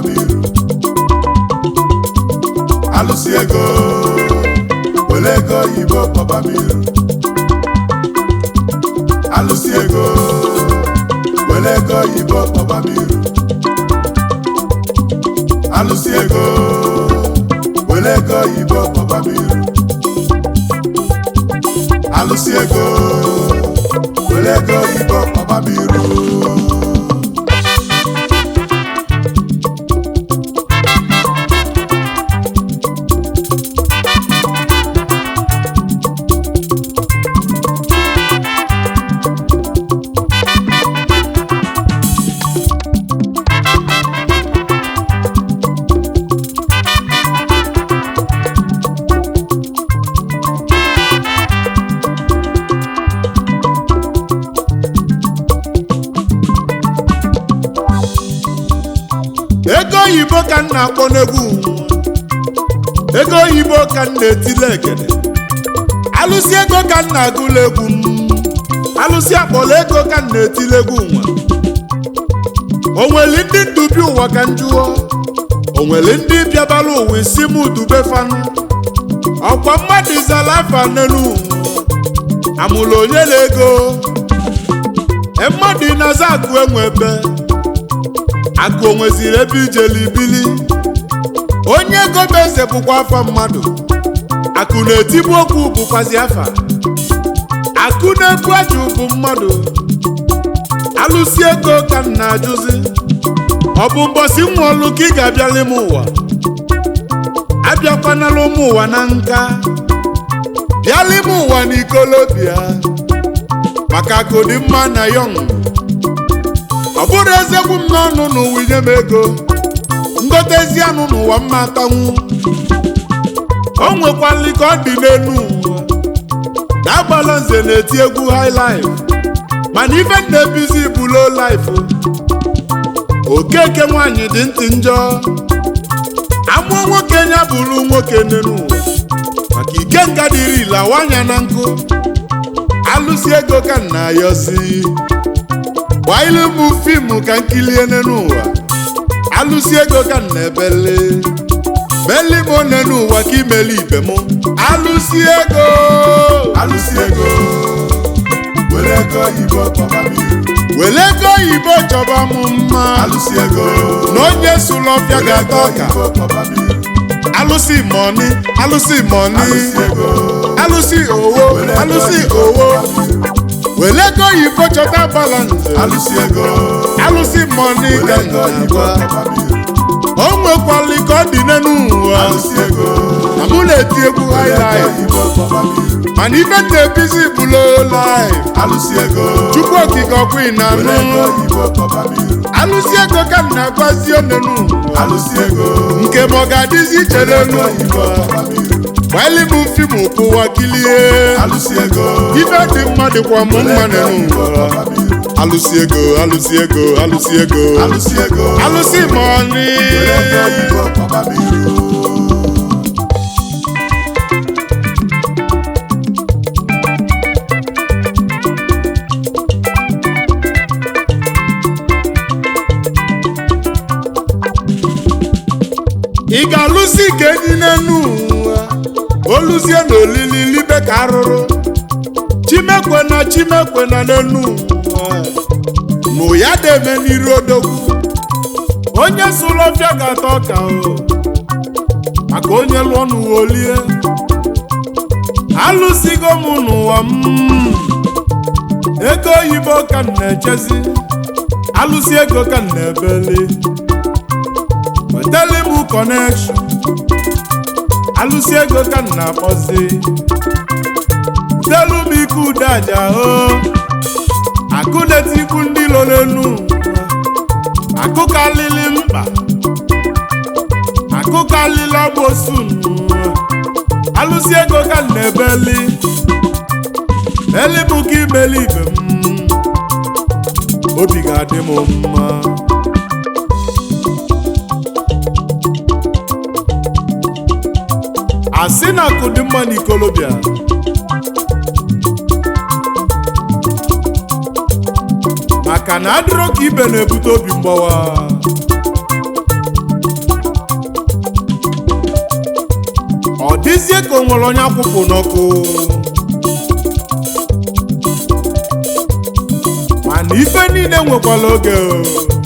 kpọbamiru alụsị ego were ego oyibo kpọbamiru alụsị ego were ego oyibo kpọbamiru alụsị ego were ego oyibo kpọbamiru alụsị ego were ego oyibo kpọbamiru ego oyibo ka m na-akpọ n'egwu ego oyibo ka m na-etile egede alụsị ego ka m na-agụla egwu m alụsị akpọla ego ka m na-etile egwu nwa o nwere ndị ndubi ụwa ka m jụọ o nwere ndị bịabala ụwa isi m dube fanụ ọkwa mmadụ zala afa n'elu ụwa amụrụ onye na ego e mmadụ na-aza akụ enwe ebe akụ onweziri ebe ijeli ibili onye ego bụ eze bụkwa afa mmadụ akụ na-etibu okwu bụkwazi afa akụ na-ebu ajụ bụ mmadụ alụsi ego ka m na-ajụzi ọ bụ mbọsị nwa ọlụ ka ị ga-abịala ime ụwa abịakwanala ụmụ ụwa na nka bịala ime ụwa na ikolobịa maka akụ dị mma na yọng ọ bụrụ ezegwu m n'ọnụ n'ụwa inye m ego ngotezi anụ n'ụwa mma atanwu o nwekwali ka ọ dị n'elu ụwa na-agbala nze na-eti egwu high life mana ife m na-ebizi bụ low life okeke nwanyị dị ntị njọ amụọ nwoke ya bụrụ nwoke n'elu ụwa maka ikenga dịrị lawanya na nkụ alụsi ego ka m na-ayọzi gbailu m fiimu ka nkilie n'ụwa alụsi ego ka m na-ebele meli m one n'ụwa ka imeli ibe m alụsi ego alụsị ego were ego oyibo kpọbamiru were ego oyibo chọba m mma alụsị ego na onye sụlụ ọfịa were ga-ata ego ọka oyibo kpọbamiru alụsi mọni alụsi mọni alụsị ego alụsi owo were ego alụsi oyibo owo kpọbamiru were ego oyibo chọta balance alụsị ego alụsi mọni were ka ego oyibo na-agba kpọbamiru o nwekwali ka ọ dị n'elu ụwa alụsị ego na mụ na-eti egwu were ego highlife oyibo kpọbamiru mana ife m na-ebizi bụ low life alụsị ego chukwu okike ọkwa ị were ego na-anụ oyibo kpọbamiru alụsi ego ka m na-agwazi onenu alụsị ego nke ma ọ ga-adịzi iche were n'elu ego oyibo ụwa kpọbamiru gbaili m fim pụwa kilie alụsị ego ife dị mma dịkwa m were mma ego n'elu oyibo ụwa kpọbamiru alụsi ego alụsi ego alụsi ego alụsị ego alụsi mọni were ego oyibo kpọbamiru ị ga-alụsi ka enyi n'enu ụwa oluzie na olili libe ka arụrụ chimekwe na chimekwe na n'enu ụwa mụ ya deme n'iru odogwu onye sụrụ ọfịa ga-ata ọka o maka onye lụọ n'ụwa olie alụsigo m n'ụwa m ego oyibo ka m na-echezi alụsi ego ka m na-ebeli wetali m kọnekshọn alụsi ego ka m na-akpọzi telu m ike ude aja o akụ na-etikwu ndị lọ n'enu akụ kalili mkpa akụ kalili agbosu alụsi ego ka m na-ebeli eli m ka imeli ibe m obi ga-adị m mma asị na akụ dị mma n'ikolobịa maka na adịrọ ka ibe na-ebute obi mgbawa n'ezie ka o nwere onye akwụpụ n'ọkụ mana ife niile nwekwara oge o.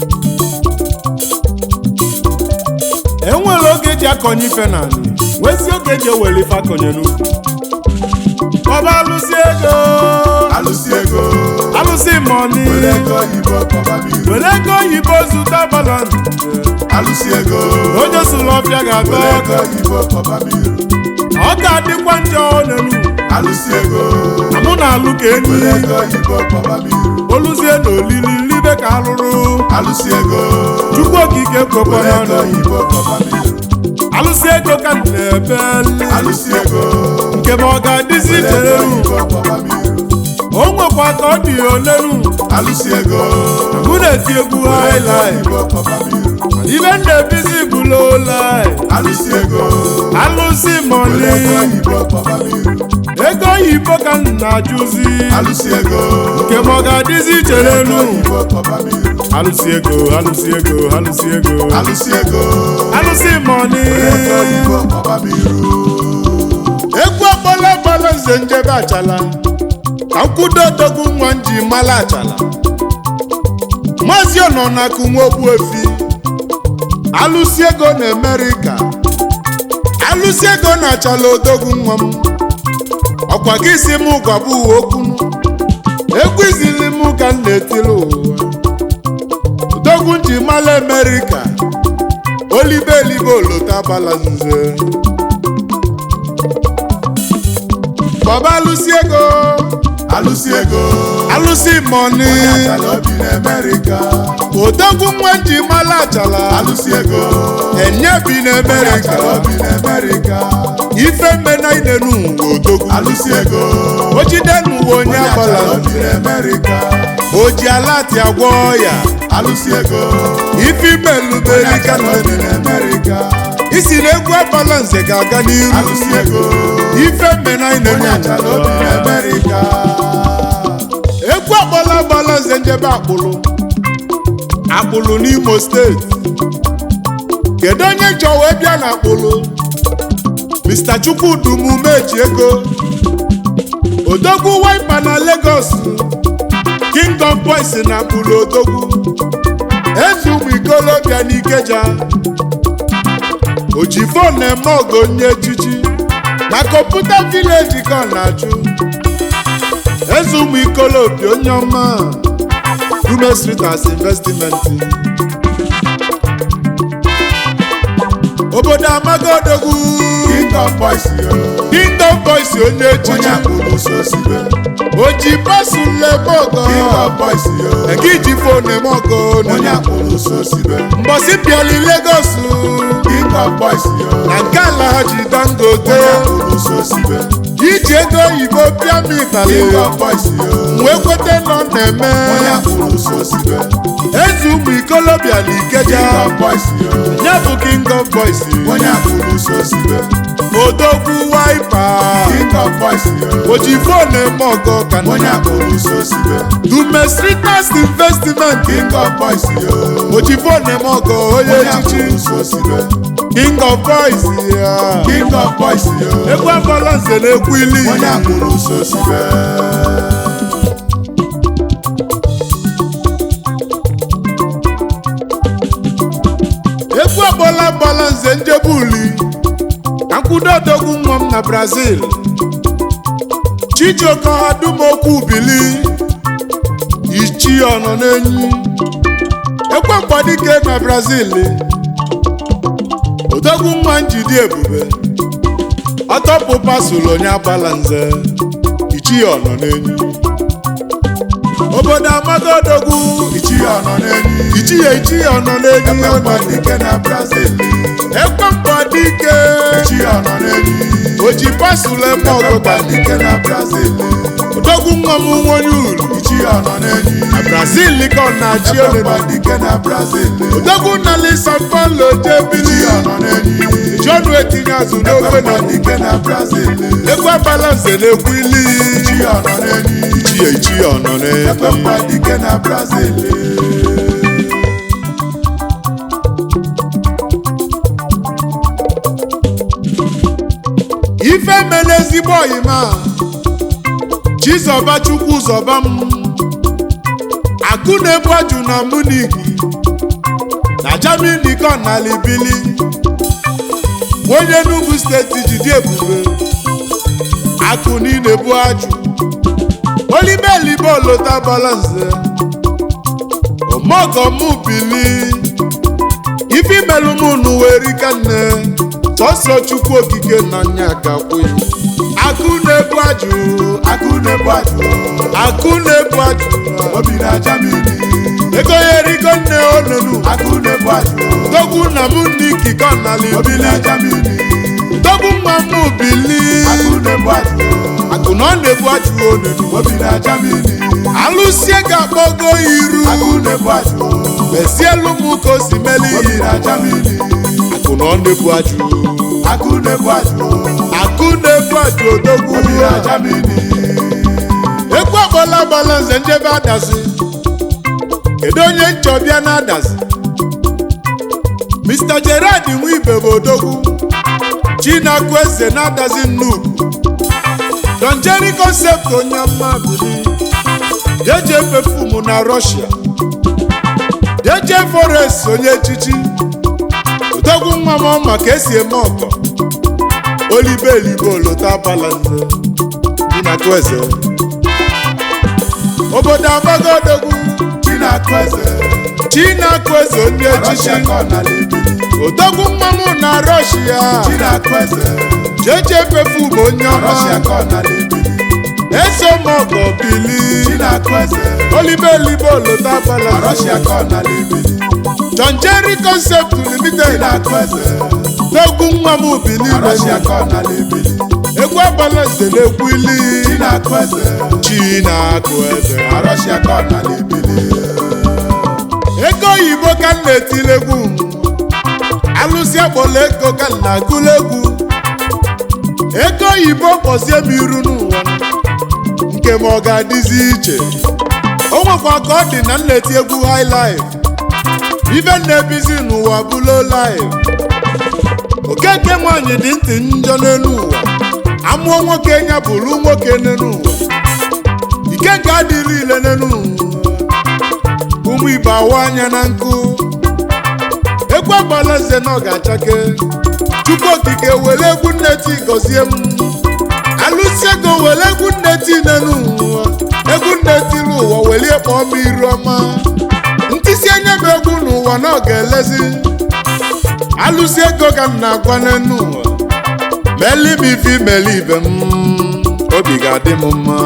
enwere oge eji akọnye ife n'ala nwezi oge eji ewere ife akọnye n'ubi ọba alụsị ego alụsị ego alụsị mọni were ego oyibo kpọba m iru were ego oyibo zụta balans alụsị ego onye sụrụ ọbịa ga-atọ were ego ọka oyibo kpọba m iru ọ ga-adịkwa njọ n'elu alụsị ego na mụ na alụ ka enyi were ego oyibo kpọba m iru oluzie na olili nlibe ka alụrụ alụsị ego chukwu okike kwekwa were ego n'ọnụ oyibo kpọba m iru alụsị ego ka m na-ebe alụsị ego nke ma ọ ga-adịzi were ego ichere oyibo kpọba m iru o nwekwa ka ọ dị olenu alụsị ego mụ na-eti egwu were ego haịlaị oyibo kpọba m iru ibe m na-ebizi bụ lowlaị alụsị ego alụsị were mọni ego oyibo kpọba m iru ego oyibo ka m na-ajụzi alụsị ego nke ma ọ ga-adịzi ichere ego enu oyibo kpọba m iru alụsị ego alụsị ego alụsị ego alụsị ego alụsị mọni were ego oyibo kpọba m iru egwu ọgbala gbala nze njebe achala ka nkwudo odogwu nwa m ji mala achala maazị ọnọnakụ nwa ogbuefi alụsị ego na amerịka alụsị ego na achala odogwu nwa m ọkwa gị si m gwabụ uwe okwunu egwu izili m ka m na-etiri ụwa odogwu m ji mala amerịka olibe elibe olota gbala nze bọba alụsị ego alụsị ego alụsị mọni onye achala obi n'Amerịka odogwu nwa ji mala achala alụsị ego enye bi onye n'amerịka achala obi n'Amerịka ife mmena inenu uwe odogwu alụsị ego o jide n'uwe onye onye agbala achala obi n'Amerịka o ji alati agwọ ya alụsị ego ife onye imeluberi ka achala obi n'Amerịka isi na egwu agbala nze ga-aga n'iru alụsị ego ife mmena inenu onye achala obi n'Amerịka egwu agbala agbala nze njebe akpụlụ akpụlụ n'imo steeti kedu onye chọ wee bịa na akpụlụ mr chukwudumumeji ego odogwu waipa na lagos king of boys na akpụlụ odogwu eze ụmụ ikolobịa n'ikeja oji fon na-eme ọgụ onye echichi na kọmputa vileji ka ọ na-achụ eze ụmụ ikolobi onye ọma Dume Street as investment obodo amago odogwu king of boys yo Kingdom Boys onye onye echichi akpụrụ so sibe oji pasu lemogo king of boys yo egi ji fon emogo onye akpụrụ so sibe mbọsi piali Lagos king of boys yo na nke ala ha ji dangote onye akpụrụ so sibe iji ego oyibo pịa m ịtali king of boys yo wee kweta nọ na-eme onye akpụrụ so sibe eze ụmụ ikolobịa na ikeja king of boys yo ya bụ king of boys onye akpụrụ so sibe odogwu waipa king of boys yo oji fon eme ọgọ ka onye nna akpụrụ so sibe dume streeters investment king of boys yo oji fon eme ọgọ onye onye echichi akpụrụ so sibe king of boys ya king of boys yo egwu agbala nze na-ekwu ili onye akpụrụ so sibe egwu agbala agbala nze njebe uli ka nkwudo odogwu nwa m na brazil chijioke ọhadumokwu bili ichi ọnọ n'enyi ekwe mgbadike na brazil odogwu nwa njidi ebube ọtọpụ pasụlụ onye agbala nze ichi ọnọ n'enyi obodo amago odogwu ichi ọnọ n'enyi ichi ya ichi ọnọ n'enyi ekpekpa dike na brazil ekwe mgbadike ichi ọnọ n'enyi oji pasụlụ eme ọgụga ekpekpa dike na brazil odogwu nwa m nwonye uru ichi ọnọ n'enyi na brazil ka ọ na-achị ekpekpa olele dike na brazil odogwu nali san paulo ichi jebili ọnọ n'enyi jọnụ etinye azụ n'ofe na ekpekpa dike na brazil egwu agbala nze na-ekwu ili ichi ọnọ n'enyi ichi ya ichi ya ọnọ n'enyi ekpekpa dike na brazil ezigbo oyima chizọba chukwu zọba m akụ na-ebu ajụ na munich na germany ka na libili onye Enugu steeti jide ebube akụ niile bu ajụ olibelibe olota balanze omogọmụ bili ife imelụ m n'uwe rika nne sọsọ chukwu okike na nya gakwe akụ na-ebu ajụ akụ na-ebu ajụ akụ na-ebu ajụ obi na Germany ego ya erigo nne onunu akụ na-ebu ajụ togwu na mụ niki ka na obi libili na Germany togwu mma mụ bili akụ na-ebu ajụ akụ na ọ na-ebu ajụ onunu obi na Germany alụsie ga-akpọgo iru akụ na-ebu ajụ mesielu m ka o si meli obi ihe na Germany akụ na ọ na-ebu ajụ akụ na-ebu ajụ akụ na-ebu ajụ odogwu obi na Germany ekwu akpọla balanze njebe adazi kedu onye nchọbịa na adazi Mr. Gerard Nwibe bụ odogwu Chinakwu eze na adazi nnukwu Don Jerry concept onye mma bili jeje perfume na Russia jeje forest onye echichi odogwu nwa m ọma ka esi eme ọkọ olibelibe olota balanze Chinakwu eze obodo agbago odogwu Chinakwu eze Chinakwu eze onye echichi Russia ka ọ na libili odogwu mmanwụ na Russia Chinakwu eze jeje perfume onye Russia ọma ka ọ na libili eso mọgọ bili Chinakwu eze olibelibe olota balanze Russia ka ọ na libili John Jerry Concept Limited Chinakwu eze togwu nwa m bili Russia ka ọ na libili egwu abalanze na-ekwu ili Chinakwu eze Chinakwu eze Russia ka ọ na libili ego oyibo ka m na-etili egwu m. alụsị akpọla ego ka m na-agụla egwu ego oyibo kpọzie m iru n'ụwa nke m ọ ga-adịzi iche o nwekwa ka ọ dị na m na-eti egwu high life ife m na-ebizi n'ụwa bụ low life okeke nwanyị dị ntị njọ n'elu ụwa amụọ nwoke ya bụrụ nwoke n'elu ụwa ike nke adịrị ile n'elu ụwa ụmụ igbo awa anya na nkụ egwu agbala eze na ọ ga-achake chukwu okike were egwu nneti gọzie m alụsi ego were egwu nneti n'elu ụwa egwu nneti n'ụwa welie kpọọ m iru ọma ntịsi anya m egwu n'ụwa na ọ ga-elezi alụsi ego ka m na-agwa n'elu ụwa meli m ife imeli ibe m obi ga-adị m mma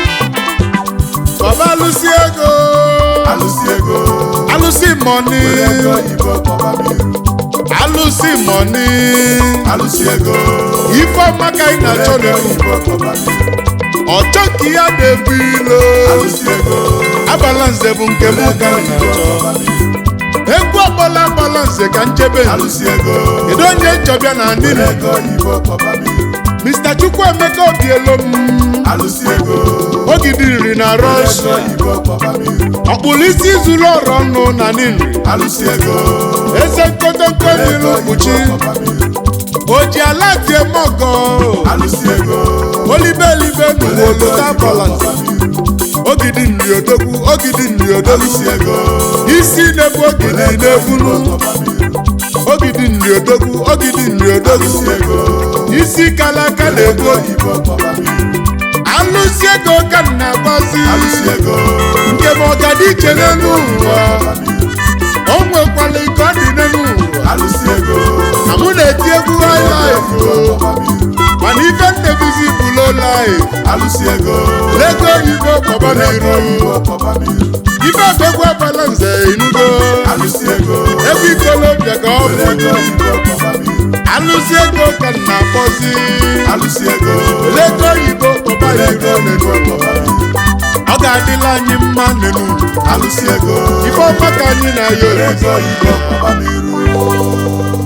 baba alụsi ego alụsi ego alụsị mọni were ego oyibo kpọba m iru alụsị mọni alụsi ego ifeọma ka ị were na-achọ ego n'elu oyibo kpọba m iru ọchọ ka ya na-ebu ilo alụsi ego abala nze bụ nke m were ka ego m oyibo na-achọ kpọba m iru egwu ọgbala agbala nze ka nchebe alụsi ego kedu onye nchọbịa na ndị were ego oyibo kpọba m iru Mr. Chukwuemeka Obielo m alụsi ego ogidi nri na were ego Russia oyibo kpọba m iru ọkpụrụ isi zuru ọrụ ọnụ na nri alụsi ego eze nkotonko were n'iru ego oyibo mkpuchi kpọba m iru o ji ala tie mọgọ alụsi ego olibelibe were n'ụwa ego olota oyibo balance kpọba m iru ogidi nri odogwu ogidi nri odogwu alụsi ego isi na-ebu ogidi were ego na-ebulu oyibo kpọba m iru ogidi nri odogwu ogidi nri alụsi odogwu ego isi kalaka were na-ebu ego oyibo kpọba m iru alụsi ego ka m na-agbazi alụsi ego nke ma ọganiche n'elu ụwa kpọba m iru o nwekwala ike ọ dị n'elu ụwa alụsi ego na mụ na-eti egwu high life o. kpọba m iru mana ife ndebizi bụ low life alụsi ego lego oyibo kpọba were ego n'iru oyibo kpọba m iru ife ọgbegwu abala nze inugo alụsi ego ebe ikolobịa ka ọ were bụ ego oyibo kpọba m iru alụsi ego ka m na-akpọzi alụsi ego lego oyibo kpọba were ego n'iru oyibo kpọba m iru ọ ga-adịla anyị mma n'elu alụsi ego ife ọma ka anyị na ya were ego oyibo kpọba m iru